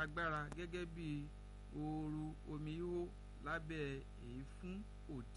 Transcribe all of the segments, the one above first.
agbára gẹ́gẹ́ bí ooru omi hó lábẹ́ èéfún òdì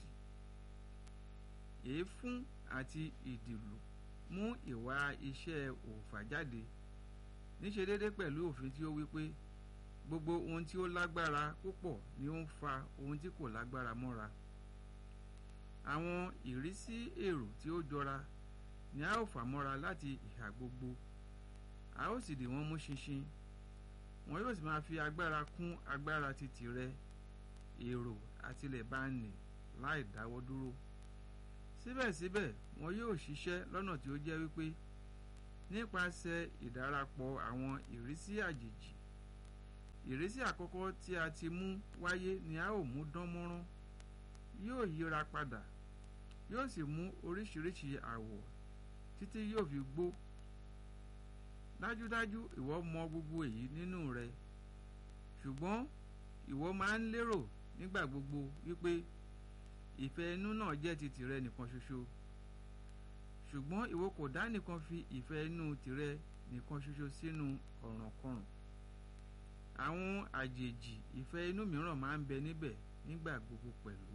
èéfún àti ìdìlù mú ìwà iṣẹ́ òòfà jáde níṣe déédé pẹ̀lú òfin tí ó wí pé gbogbo ohun tí ó lágbára púpọ̀ ni ó ń fa ohun tí kò lágbára mọ́ra àwọn ìrísí èrò tí ó jọra ni a ó fà mọ́ra láti ìhà gbogbo a ó sì dì wọ́n mú ṣinṣin wọn yóò sì máa fi agbára kún agbára ti tìrẹ èrò àtilẹ̀ bá ń nì láì dáwọ́ dúró síbẹ̀síbẹ̀ wọn yóò ṣiṣẹ́ lọ́nà tí ó jẹ́ wípé nípasẹ̀ ìdárapọ̀ àwọn ìrísí àjèjì ìrísí àkọ́kọ́ tí a ti mú wáyé ni a ó mú dán mọ́rán yóò yíra padà yóò sì mú oríṣiríṣi àwọ̀ títí yóò fi gbó dájúdájú ìwọ mọ gbogbo èyí nínú rẹ ṣùgbọ́n ìwọ máa ń lérò nígbà gbogbo wípé ìfẹ́ inú náà jẹ́ ti tìrẹ nìkan ṣoṣo ṣùgbọ́n ìwọ kò dá nìkan fi ìfẹ́ inú tìrẹ nìkan ṣoṣo sínú ọ̀rànkọrùn àwọn àjèjì ìfẹ́ inú mìíràn máa ń bẹ níbẹ̀ nígbà gbogbo pẹ̀lú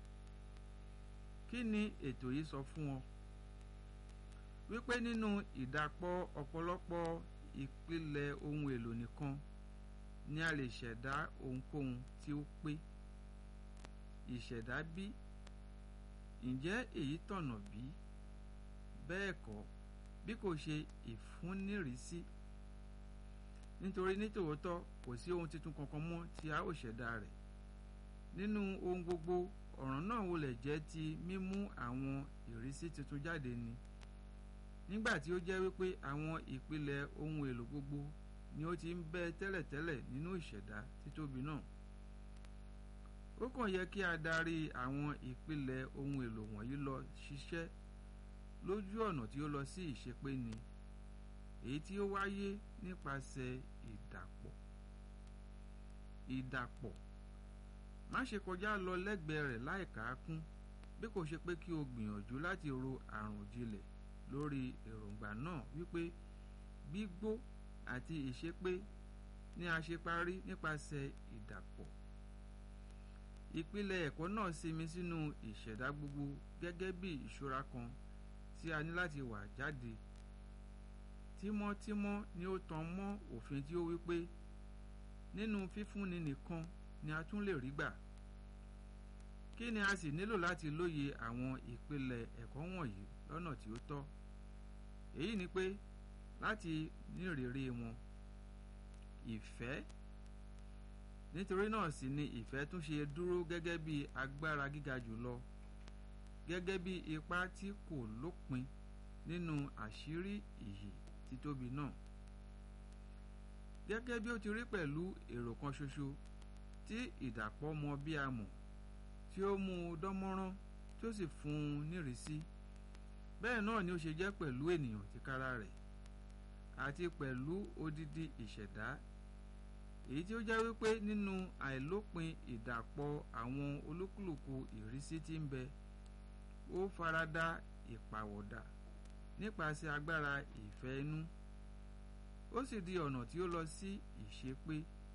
kí ni ètò yìí sọ fún ọ wípé nínú ìdàpọ̀ ọ̀pọ̀lọpọ̀ ìpìlẹ̀ ohun èlò nìkan ni a lè ṣẹ̀dá ohunkóhun tí ó pé ìṣẹ̀dá bí ǹjẹ́ èyí tọ̀nà bí bẹ́ẹ̀ kọ́ bí kò ṣe ìfúnnírìísí nítorí nítòótọ́ kò sí ohun tuntun kankan mọ́ tí a ó ṣẹ̀dá rẹ̀ nínú ohun gbogbo ọ̀ràn náà wọlé jẹ́ ti mímú àwọn ìrísí tuntun jáde ni nígbà tí ó jẹ́ wípé àwọn ìpìlẹ̀ ohun èlò gbogbo ni ó ti ń bẹ tẹ́lẹ̀tẹ́lẹ̀ nínú ìṣẹ̀dá títóbi náà ó kàn yẹ kí a darí àwọn ìpìlẹ̀ ohun èlò wọ̀nyí lọ ṣiṣẹ́ lójú ọ̀nà tí ó lọ sí ìṣepé ni èyí tí ó wáyé nípasẹ̀ ìdàpọ̀ ìdàpọ̀ má ṣe kọjá lọ lẹ́gbẹ̀ẹ́ rẹ̀ láì kàákún bí kò ṣe pé kí o gbìyànjú láti ro àrùn jinlẹ̀ lórí èròǹgbà náà wípé gbígbó àti ìṣepé ni a ṣe parí nípasẹ̀ ìdàpọ̀ ìpìlẹ̀ ẹ̀kọ́ náà sinmi sínú ìṣẹ̀dá gbogbo gẹ́gẹ́ bí ìṣúra kan tí a ní láti wà jáde tímọ́tímọ́ ni ó tan mọ́ òfin tí ó wípé nínú fífúnni nìkan ni a tún lè rí gbà kí ni a sì nílò láti lóye àwọn ìpìlẹ̀ ẹ̀kọ́ wọ̀nyí lọ́nà tí ó tọ́ èyí ni pé láti nírèrè wọn ìfẹ́ nítorí náà sì ni ìfẹ́ tún ṣe dúró gẹ́gẹ́ bí agbára gíga jùlọ gẹ́gẹ́ bí ipá tí kò lópin nínú àṣírí ìyè títóbi náà gẹ́gẹ́ bí ó ti rí pẹ̀lú èrò kan ṣoṣo tí ìdàpọ̀ mọ bí a mọ̀ tí ó mú un dánmọ́rán tí ó sì fún un nírìísí bẹ́ẹ̀ náà ni ó ṣe jẹ́ pẹ̀lú ènìyàn tìkára rẹ̀ àti pẹ̀lú odidi ìṣẹ̀dá èyí tí ó jẹ́ wípé nínú àìlópin ìdàpọ̀ àwọn olúkúlùkù ìrísí tí ń bẹ ó farada ìpàwọ̀dà nípasẹ̀ agbára ìfẹ́ inú ó sì di ọ̀nà tí ó lọ sí ìṣepé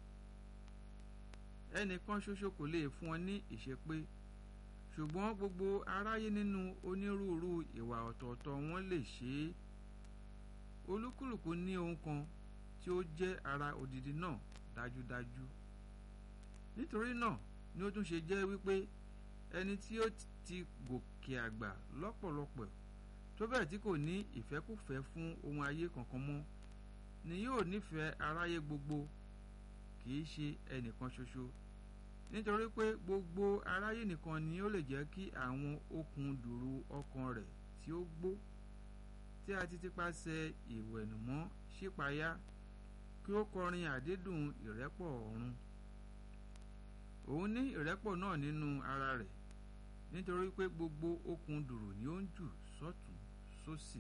ẹnìkan ṣoṣo kò lè fún ọ ní ìṣepé ṣùgbọ́n gbogbo aráyé nínú onírúurú ìwà ọ̀tọ̀ọ̀tọ̀ wọn lè ṣe é olúkúlùkù ní ohun kan tí ó jẹ́ ara òdìdí náà dájúdájú nítorí náà ni ó tún ṣe jẹ́ wípé ẹni tí ó ti gòkè àgbà lọ́pọ̀lọpọ̀ tó bẹ́ẹ̀ tí kò ní ìfẹ́kùfẹ́ fún ohun ayé kankan mọ́ ni yóò nífẹ̀ẹ́ aráyé gbogbo kì í ṣe ẹnìkan ṣoṣo nítorí pé gbogbo aráyé nìkan ni ó lè jẹ́ kí àwọn okùn dùrù ọkàn rẹ̀ tí ó gbó tí a ti tipasẹ̀ ìwẹ̀nùmọ́ ṣípayá kí ó kọrin àdídùn ìrẹ́pọ̀ ọ̀run òun ní ìrẹ́pọ̀ náà nínú ara rẹ̀ nítorí pé gbogbo okùn dùrù ni ó ń jù sọ́tún sósì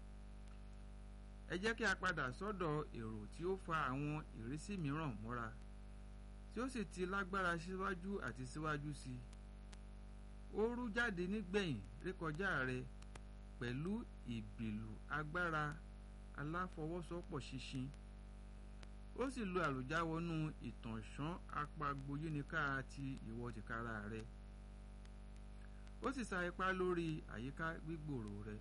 ẹ jẹ́ kí a padà sọ́dọ̀ èrò tí ó fa àwọn ìrísí mìíràn mọ́ra tí ó sì ti lágbára síwájú àti síwájú sí i ó rú jáde nígbẹ̀yìn rékọjá rẹ pẹ̀lú ìbìlù agbára aláfọwọ́sowọ́pọ̀ ṣinṣin ó sì lo àlùjá wọnú ìtànṣán apagboyíniká ti ìwọ tìkára rẹ ó sì sa ipá lórí àyíká gbígbòòrò rẹ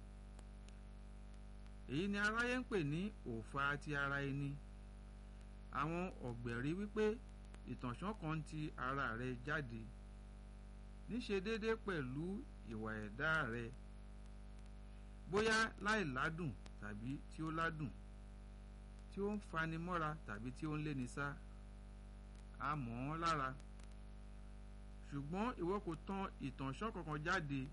èyí ni aráyé ń pè ní òfa ti ara ẹni àwọn ọ̀gbẹ̀rí wípé ìtànṣán kan ti ara rẹ jáde níṣe déédéé pẹ̀lú ìwà ẹ̀dá rẹ bóyá láì ládùn tàbí tí ó ládùn tí ó ń fani mọ́ra tàbí tí ó ń léni sá a mọ̀ ọ́n lára ṣùgbọ́n ìwọ kò tan ìtànṣán kankan jáde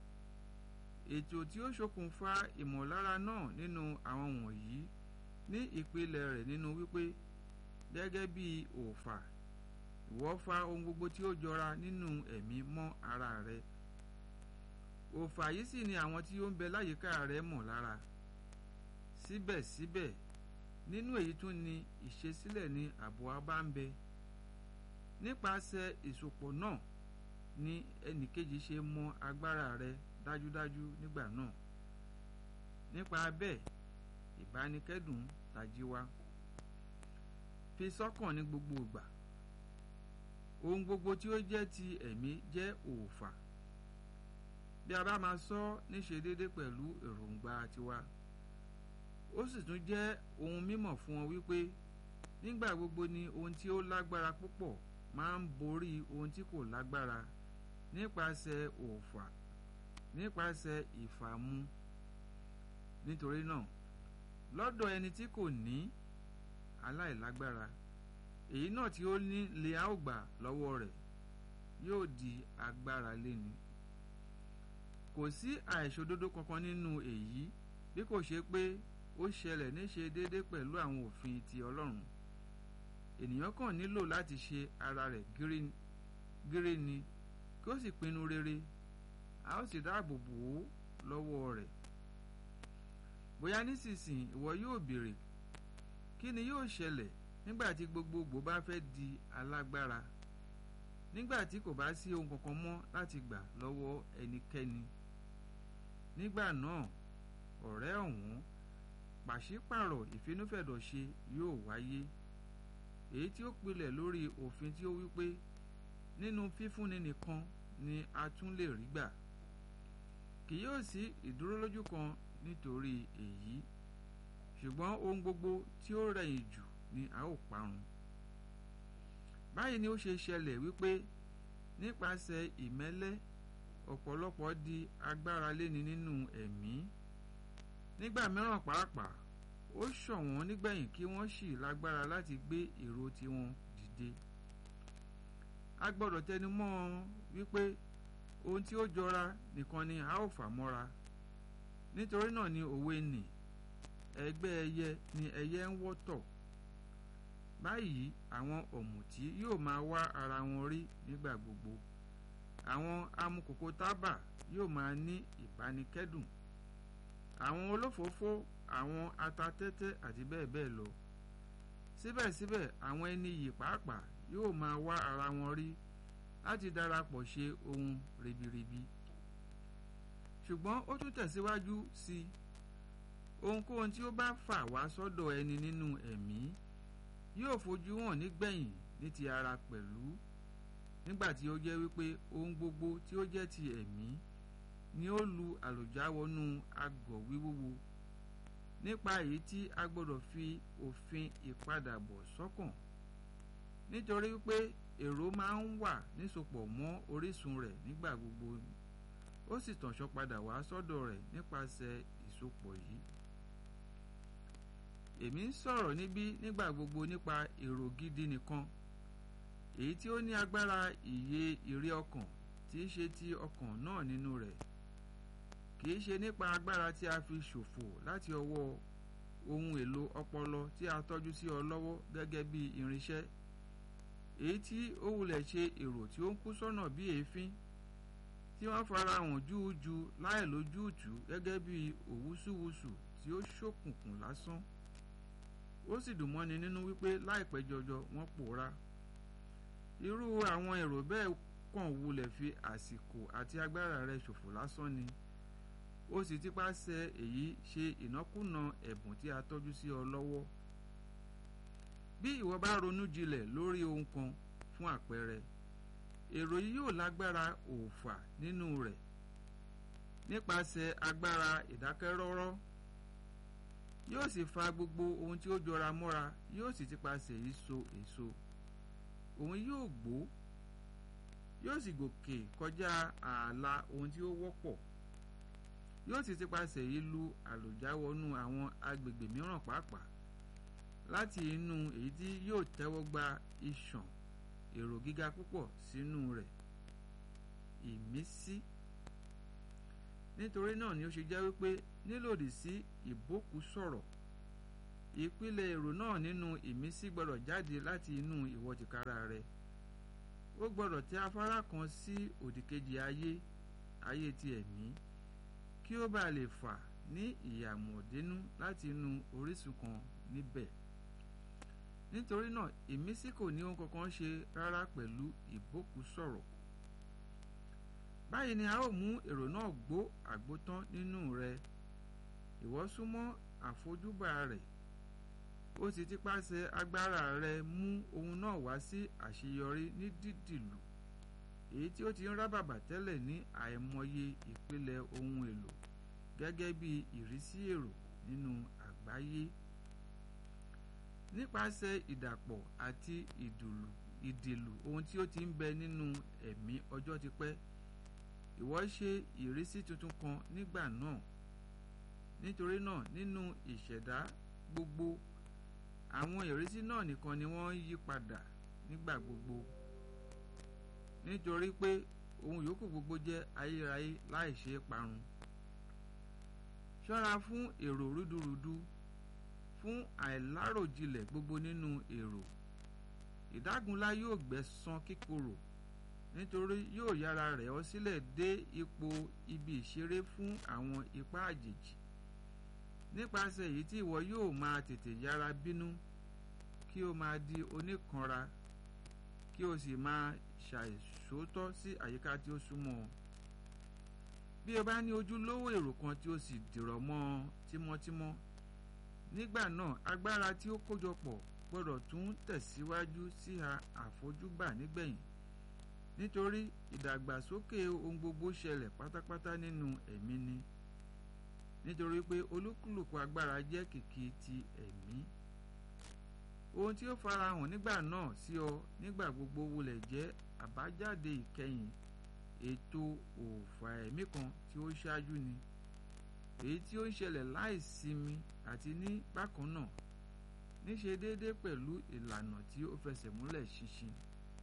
ètò tí ó ṣokùnfà ìmọ̀lára náà nínú àwọn wọ̀nyí ní ìpìlẹ̀ rẹ̀ nínú wípé gẹ́gẹ́ bí òòfà ìwọ fa ohun gbogbo tí ó jọra nínú ẹ̀mí mọ́ ara rẹ òòfà yìí sì ni àwọn tí ó ń bẹ láyìíká rẹ mọ̀ lára síbẹ̀síbẹ̀ nínú èyí tún ni ìṣesílẹ̀ ní ààbò abá ń bẹ nípasẹ̀ ìsopọ̀ náà ni ẹnìkejì ṣe mọ agbára rẹ dájúdájú nígbà náà nípa bẹ́ẹ̀ ìbánikẹ́dùn tají wá fi sọ́kàn ní gbogbo ìgbà ohun gbogbo tí ó jẹ́ ti ẹ̀mí jẹ́ òòfà bí a bá máa sọ níṣe déédé pẹ̀lú èròǹgbà tiwa ó sì tún jẹ́ ohun mímọ̀ fún ọ wípé nígbà gbogbo ni ohun tí ó lágbára púpọ̀ máa ń borí ohun tí kò lágbára nípasẹ̀ òòfà nípasẹ̀ ìfàmu nítorí náà lọ́dọ̀ ẹni tí kò ní aláìlágbára èyí náà tí ó ní lè á ò gbà lọ́wọ́ rẹ̀ yóò di agbára léni kò sí àìṣòdodo kankan nínú èyí bí kò ṣe pé ó ṣẹlẹ̀ níṣe déédéé pẹ̀lú àwọn òfin ti Ọlọ́run ènìyàn kàn nílò láti ṣe ara rẹ̀ gírí ni kí ó sì pinnu rere a ó sì dáàbò bò ó lọ́wọ́ rẹ̀ bóyá nísinsìnyí ìwọ yóò béèrè kí ni yóò ṣẹlẹ̀ nígbà tí gbogbogbò bá fẹ́ di alágbára nígbà tí kò bá sí ohun kankan mọ́ láti gbà lọ́wọ́ ẹnikẹ́ni nígbà náà ọ̀rẹ́ ọ̀hún pàṣípàrọ̀ ìfinúfẹ̀dọ̀ṣe yóò wáyé èyí tí ó pilẹ̀ lórí òfin tí ó wípé nínú fífúnni nìkan ni a tún lè rí gbà kì yóò sí ìdúrólójú kan nítorí èyí ṣùgbọ́n ohun gbogbo tí ó rẹ̀yìn jù ni a ó parun báyìí ni ó ṣe ṣẹlẹ̀ wípé nípasẹ̀ ìmẹ́lẹ́ ọ̀pọ̀lọpọ̀ di agbára léni nínú ẹ̀mí nígbà mìíràn pàápàá ó ṣọ̀wọ́n nígbẹ̀yìn kí wọ́n sì lágbára láti gbé èrò tiwọn dìde a gbọ́dọ̀ tẹnu mọ́ ọ wípé ohun tí ó jọra nìkan ni a ó fà mọ́ra nítorí náà ni òwe nì ẹgbẹ́ ẹyẹ ni ẹyẹ ń wọ́tọ̀ báyìí àwọn ọ̀mùtí yóò máa wá ara wọn rí nígbà gbogbo àwọn amukòkò tábà yóò máa ní ìbánikẹ́dùn àwọn olófòófó àwọn atatẹ́tẹ́ àti bẹ́ẹ̀ bẹ́ẹ̀ lọ síbẹ̀síbẹ̀ àwọn ẹni yìí pàápàá yóò máa wá ara wọn rí láti darapọ̀ ṣe ohun ribiribi ṣùgbọ́n ó tún tẹ̀síwájú sí i ohunkóhun tí ó bá fà wá sọ́dọ̀ ẹni nínú ẹ̀mí yóò fojú hàn nígbẹ̀yìn ní ti ara pẹ̀lú nígbà tí ó jẹ́ wípé ohun gbogbo tí ó jẹ́ ti ẹ̀mí ni ó lu àlùjá wọnú agọ̀ wíwúwo nípa èyí tí a gbọ́dọ̀ fi òfin ìpadàbọ̀ sọ́kàn nítorí wípé èrò máa ń wà nísopọ̀ mọ́ orísun rẹ̀ nígbà gbogbo ó sì tànṣọ́ padà wá sọ́dọ̀ rẹ̀ nípasẹ̀ ìsopọ̀ yìí èmi ń sọ̀rọ̀ níbí nígbà gbogbo nípa èrò gidi nìkan èyí tí ó ní agbára ìyè ìrí ọkàn tí í ṣe ti ọkàn náà nínú rẹ̀ kì í ṣe nípa agbára tí a fi ṣòfò láti ọwọ́ ohun èlò ọpọlọ tí a tọ́jú sí ọ lọ́wọ́ gẹ́gẹ́ bí irinṣẹ́ èyí tí ó wulẹ̀ ṣe èrò tí ó ń kú sọ́nà bí èéfín tí wọ́n fara hàn júújú láì lójútùú gẹ́gẹ́ bí òwúsùwùsù tí ó ṣókùnkùn lásán ó sì dùn mọ́ni nínú wípé láìpẹ́ jọjọ wọ́n pòórá irú àwọn èrò bẹ́ẹ̀ kàn wulẹ̀ fi àsìkò àti agbára rẹ̀ ṣòfò lásán ni ó sì ti pàṣẹ èyí ṣe ìnákúnà ẹ̀bùn tí a tọ́jú sí ọ lọ́wọ́ bí ìwọ bá ronú jinlẹ̀ lórí ohun kan fún àpẹẹrẹ èrò yìí yóò lágbára òòfà nínú rẹ̀ nípasẹ̀ agbára ìdákẹ́rọ́rọ́ yóò sì fa gbogbo ohun tí ó jọra mọ́ra yóò sì ti pasẹ̀ yìí so èso òun yóò gbó yóò sì gòkè kọjá ààlà ohun tí ó wọ́pọ̀ yóò sì ti pasẹ̀ yìí lu àlòjá wọnú àwọn agbègbè mìíràn pàápàá láti inú èyí tí yóò tẹ́wọ́ gba ìṣàn èrò gíga púpọ̀ sínú rẹ̀ ìmísí nítorí náà ni ó ṣe jẹ́ wípé nílòdì sí ìbókùsọ̀rọ̀ ìpìlẹ̀ èrò náà nínú ìmísí gbọ́dọ̀ jáde láti inú ìwọ tìkára rẹ ó gbọ́dọ̀ tẹ afárá kan sí òdìkejì ayé ayé ti ẹ̀mí kí ó bá lè fà ní ìyàmọ̀dínú láti inú orísun kan níbẹ̀ nítorí náà ìmísí kò ní ohun kankan ṣe rárá pẹ̀lú ìbókùsọ̀rọ̀ báyìí ni a ó mú èrò náà gbó àgbótán nínú rẹ ìwọ súnmọ́ àfojúbà rẹ̀ ó sì ti pàṣẹ agbára rẹ mú ohun náà wá sí àṣeyọrí ní dídìlù èyí tí ó ti ń rábàbà tẹ́lẹ̀ ní àìmọye ìpìlẹ̀ ohun èlò gẹ́gẹ́ bí ìrísí èrò nínú àgbáyé nípasẹ̀ ìdàpọ̀ àti ìdùlù ìdìlù ohun tí ó ti ń bẹ nínú ẹ̀mí ọjọ́ ti pẹ́ ìwọ ṣe ìrísí tuntun kan nígbà náà nítorí náà nínú ìṣẹ̀dá gbogbo àwọn ìrísí náà nìkan ni wọ́n ń yí padà nígbà gbogbo nítorí pé ohun yòókù gbogbo jẹ́ ayérayé láì ṣe é parun ṣọ́ra fún èrò rúdurùdu fún àìláròjinlẹ̀ gbogbo nínú èrò ìdágunlá yóò gbẹ̀san kíkorò nítorí yóò yára rẹ̀ ọ́ sílẹ̀ dé ipò ibi ìṣeré fún àwọn ipá àjèjì nípasẹ̀ èyí tí ìwọ yóò máa tètè yára bínú kí o máa di oníkanra kí o sì máa ṣàìṣòótọ́ sí àyíká tí ó súnmọ́ ọ bí o bá ní ojúlówó èrò kan tí o sì dìrọ̀ mọ́ ọ tímọ́tímọ́ nígbà náà agbára tí ó kójọpọ̀ gbọ́dọ̀ tún tẹ̀síwájú síha àfojúbà nígbẹ̀yìn nítorí ìdàgbàsókè ohun gbogbo ṣẹlẹ̀ pátápátá nínú ẹ̀mí ni nítorí pé olúkúlùkù agbára jẹ́ kìkì ti ẹ̀mí ohun tí ó farahàn nígbà náà sí ọ nígbà gbogbo wulẹ̀ jẹ́ àbájáde ìkẹyìn ètò òòfà ẹ̀mí kan tí ó ṣáájú ni èyí tí ó ń ṣẹlẹ̀ láìsinmi àti ní bákan náà níṣe déédéé pẹ̀lú ìlànà tí ó fẹsẹ̀ múlẹ̀ ṣinṣin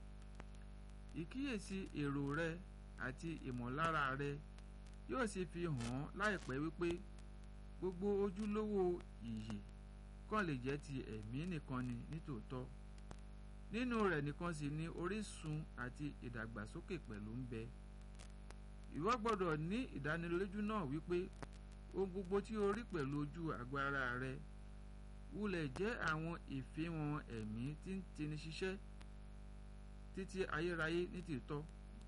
ìkíyèsí èrò rẹ àti ìmọ̀lára rẹ yóò sì fi hàn án láìpẹ́ wípé gbogbo ojúlówó ìyè kàn lè jẹ́ ti ẹ̀mí nìkan ni nítòótọ́ nínú rẹ̀ nìkan sì ni orísun àti ìdàgbàsókè pẹ̀lú ń bẹ ìwọ gbọ́dọ̀ ní ìdánilójú náà wípé ohun gbogbo tí o rí pẹ̀lú ojú àgọ́ ara rẹ wulẹ̀ jẹ́ àwọn ìfihàn ẹ̀mí tí ń tini ṣiṣẹ́ títí ayérayé ní tìtọ́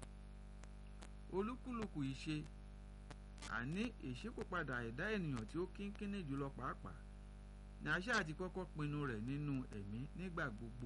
olúkúlùkù ìṣe àní ìṣípòpadà ẹ̀dá ènìyàn tí ó kínkínní jùlọ pàápàá ní àṣà àti kọ́kọ́ pinnu rẹ̀ nínú ẹ̀mí nígbà gbogbo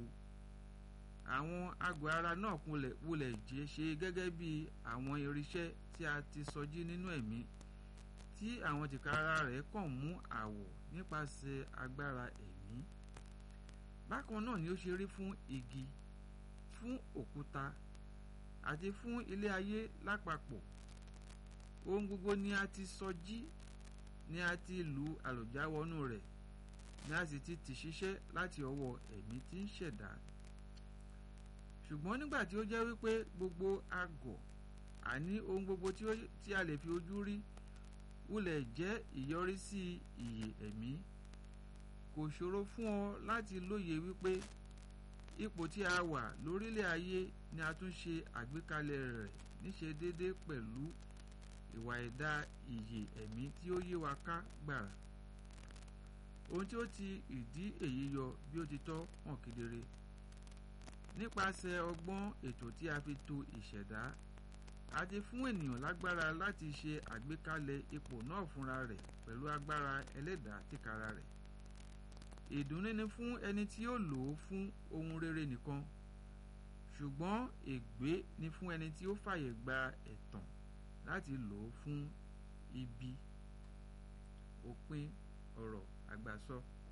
àwọn àgọ́ ara náà kulẹ̀ wulẹ̀ jẹ́ ṣe gẹ́gẹ́ bí àwọn irinṣẹ́ tí a ti sọjí nínú ẹ̀mí tí àwọn tìkára rẹ̀ kàn mú àwọ̀ nípasẹ̀ agbára ẹ̀mí bákan náà ni ó ṣe rí fún igi fún òkúta àti fún ilé ayé lápapọ̀ ohun gbogbo ni a ti sọjí ni a ti lu àlùjáwọnú rẹ̀ ni a sì ti tì ṣiṣẹ́ láti ọwọ́ ẹ̀mí tí ń ṣẹ̀dá ṣùgbọ́n nígbà tí ó jẹ́ wípé gbogbo àgọ̀ àní ohun gbogbo tí a lè fi ojú rí wulẹ̀ jẹ́ ìyọrísí ìyè ẹ̀mí kò ṣòro fún ọ láti lóye wípé ipò tí a wà lórílẹ̀ ayé ni a tún ṣe àgbékalẹ̀ rẹ̀ níṣe déédé pẹ̀lú ìwà ẹ̀dá ìyè ẹ̀mí tí ó yé wa ká gbàrà ohun tí ó ti ìdí èyí yọ bí ó ti tọ́ hàn kedere nípasẹ̀ ọgbọ́n ètò tí a fi to ìṣẹ̀dá a ti fún ènìyàn lágbára láti ṣe àgbékalẹ̀ ipò náà fúnra rẹ̀ pẹ̀lú agbára ẹlẹ́dàá tìkára rẹ̀ ìdùnnú ni fún ẹni tí ó lò ó fún ohun rere nìkan ṣùgbọ́n ègbé ni fún ẹni tí ó fàyè gba ẹ̀tàn láti lò ó fún ibi òpin ọ̀rọ̀ àgbàsọ.